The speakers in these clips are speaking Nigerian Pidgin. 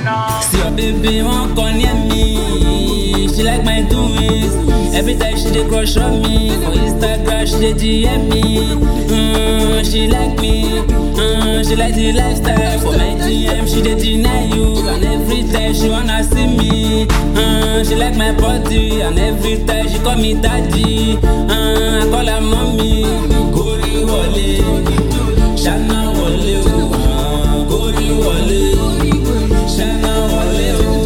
See your baby won't come near me. She like my doings. Every time she dey crush on me. For Instagram she dey DM me. Mm, she like me. Mm, she like the lifestyle. For my DM she dey deny you. And every time she wanna see me. Mm, she like my body. And every time she call me daddy. Mm, I call her mommy. Gori wọlé. Ṣáná wọlé o. Ah, Gori wọlé. Ṣáná wọlé o.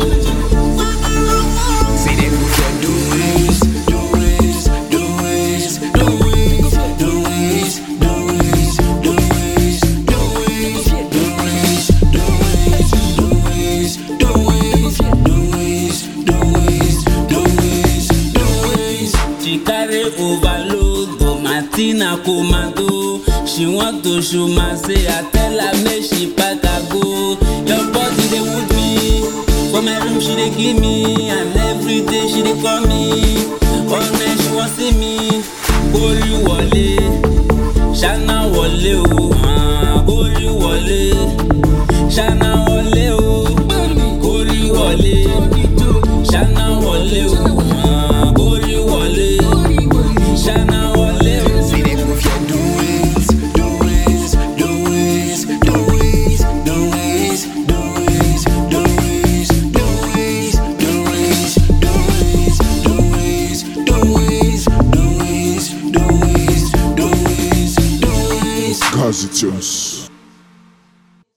See them who can do it, do it, do it, do it, do it, do it, do it, do it, do it, do it, do it, do it, do it, do it, do it, do it. She carry overload, but Martina commando. She want to show my say, I tell her make she pack her go. Your body dey wound me, for my room she dey give me, and every day she dey call me. All night she wan see me, Gori wọlé, Ṣáná wọlé o, ah, Gori wọlé, Ṣáná wọlé.